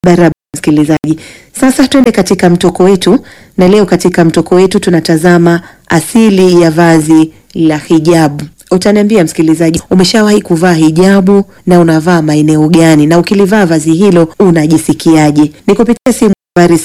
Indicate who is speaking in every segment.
Speaker 1: barabara msikilizaji. Sasa twende katika mtoko wetu, na leo katika mtoko wetu tunatazama asili ya vazi la hijabu. Utaniambia msikilizaji, umeshawahi kuvaa hijabu na unavaa maeneo gani, na ukilivaa vazi hilo unajisikiaje? Ni kupitia simu nambari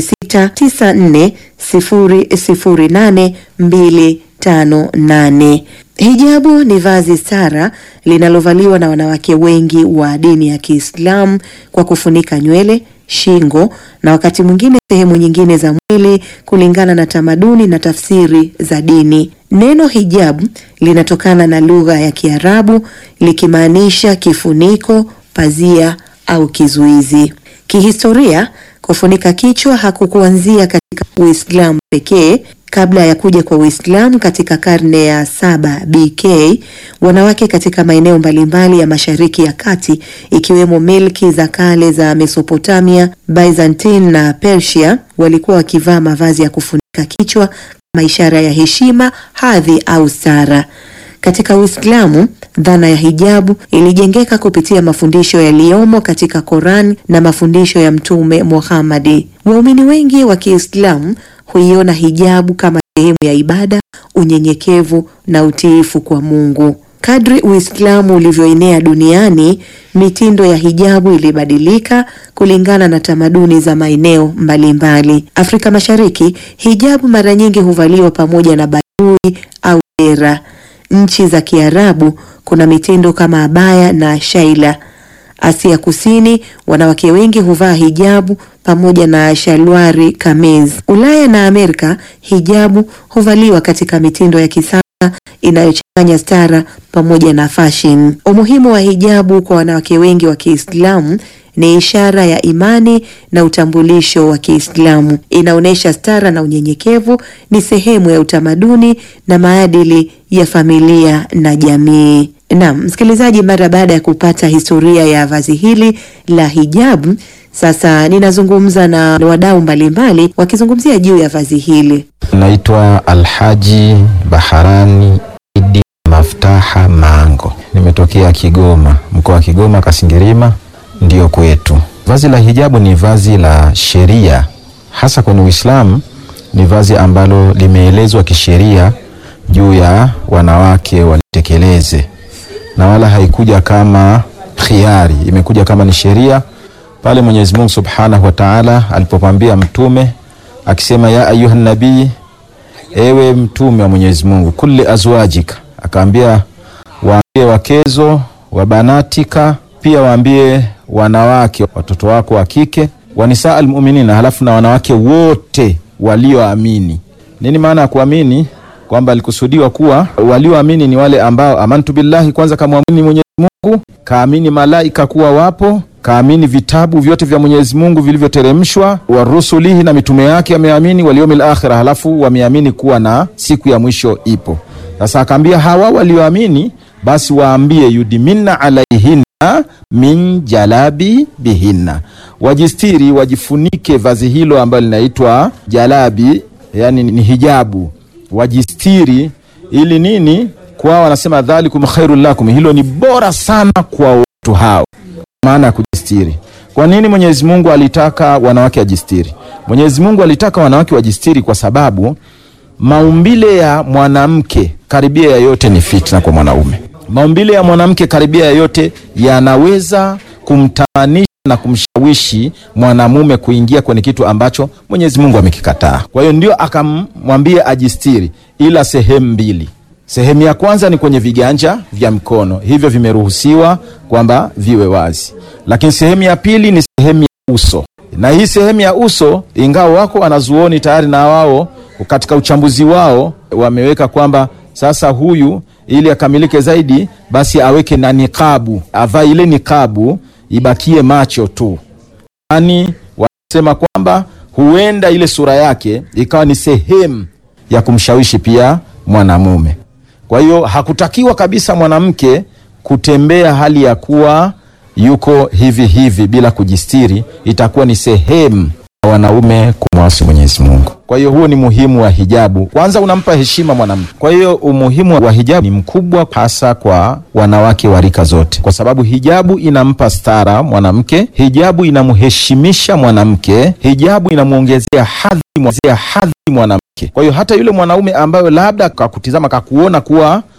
Speaker 1: 0694008258. Hijabu ni vazi stara linalovaliwa na wanawake wengi wa dini ya Kiislamu kwa kufunika nywele, shingo na wakati mwingine sehemu nyingine za mwili kulingana na tamaduni na tafsiri za dini. Neno hijabu linatokana na lugha ya Kiarabu likimaanisha kifuniko, pazia au kizuizi. Kihistoria, kufunika kichwa hakukuanzia katika Uislamu pekee. Kabla ya kuja kwa Uislamu katika karne ya saba BK, wanawake katika maeneo mbalimbali ya Mashariki ya Kati ikiwemo milki za kale za Mesopotamia, Byzantine na Persia walikuwa wakivaa mavazi ya kufunika kichwa kama ishara ya heshima, hadhi au stara. Katika Uislamu, dhana ya hijabu ilijengeka kupitia mafundisho yaliyomo katika Koran na mafundisho ya Mtume Muhammadi. Waumini wengi wa Kiislamu huiona hijabu kama sehemu ya ibada, unyenyekevu na utiifu kwa Mungu. Kadri Uislamu ulivyoenea duniani, mitindo ya hijabu ilibadilika kulingana na tamaduni za maeneo mbalimbali. Afrika Mashariki, hijabu mara nyingi huvaliwa pamoja na badui au dera. Nchi za Kiarabu kuna mitindo kama abaya na shaila. Asia Kusini, wanawake wengi huvaa hijabu pamoja na shalwari kameez. Ulaya na Amerika, hijabu huvaliwa katika mitindo ya kisasa inayochanganya stara pamoja na fashion. Umuhimu wa hijabu kwa wanawake wengi wa Kiislamu ni ishara ya imani na utambulisho wa Kiislamu. Inaonyesha stara na unyenyekevu, ni sehemu ya utamaduni na maadili ya familia na jamii. Naam, msikilizaji, mara baada ya kupata historia ya vazi hili la hijabu, sasa ninazungumza na wadau mbalimbali wakizungumzia juu ya vazi hili.
Speaker 2: Naitwa Alhaji Baharani Idi Maftaha Mango, nimetokea Kigoma, mkoa wa Kigoma, Kasingirima ndiyo kwetu. Vazi la hijabu ni vazi la sheria, hasa kwenye Uislamu. Ni vazi ambalo limeelezwa kisheria juu ya wanawake walitekeleze, na wala haikuja kama khiari, imekuja kama ni sheria pale Mwenyezi Mungu Subhanahu wa Ta'ala alipopambia mtume akisema, ya ayuha nabii, ewe mtume wa Mwenyezi Mungu, kulli azwajika, akaambia waambie wakezo wa banatika, pia waambie wanawake watoto wako wa kike, wanisaa almuminina, halafu na wanawake wote walioamini. Nini maana ya kuamini? Kwamba alikusudiwa kuwa walioamini ni wale ambao amantu billahi, kwanza kamwamini Mwenyezi Mungu, kaamini malaika kuwa wapo, kaamini vitabu vyote vya Mwenyezi Mungu vilivyoteremshwa, wa rusulihi, na mitume yake ameamini, waliomil akhira, halafu wameamini kuwa na siku ya mwisho ipo. Sasa akaambia hawa walioamini, basi waambie yudiminna alaihinna min jalabi bihinna, wajistiri, wajifunike vazi hilo ambalo linaitwa jalabi, yani ni hijabu, wajistiri ili nini? Kwao wanasema dhalikum khairul lakum, hilo ni bora sana kwa watu hao, maana ya kujistiri. Kwa nini Mwenyezi Mungu alitaka wanawake wajistiri? Mwenyezi Mungu alitaka wanawake wajistiri kwa sababu maumbile ya mwanamke karibia ya yote ni fitna kwa mwanaume. Maumbile ya mwanamke karibia ya yote yanaweza kumtamanisha na kumshawishi mwanamume kuingia kwenye kitu ambacho Mwenyezi Mungu amekikataa. Kwa hiyo ndio akamwambia ajistiri, ila sehemu mbili. Sehemu ya kwanza ni kwenye viganja vya mkono, hivyo vimeruhusiwa kwamba viwe wazi, lakini sehemu ya pili ni sehemu ya uso, na hii sehemu ya uso, ingawa wako wanazuoni tayari na wao katika uchambuzi wao wameweka kwamba sasa huyu ili akamilike zaidi, basi aweke na nikabu, avae ile nikabu ibakie macho tu. Yani wanasema kwamba huenda ile sura yake ikawa ni sehemu ya kumshawishi pia mwanamume. Kwa hiyo hakutakiwa kabisa mwanamke kutembea hali ya kuwa yuko hivi hivi bila kujistiri, itakuwa ni sehemu wanaume kumwasi Mwenyezi Mungu. Kwa hiyo huo ni muhimu wa hijabu. Kwanza unampa heshima mwanamke. Kwa hiyo umuhimu wa hijabu ni mkubwa, hasa kwa wanawake wa rika zote, kwa sababu hijabu inampa stara mwanamke, hijabu inamheshimisha mwanamke, hijabu inamwongezea hadhi hadhi mwanamke. Kwa hiyo hata yule mwanaume ambayo labda kakutizama kakuona kuwa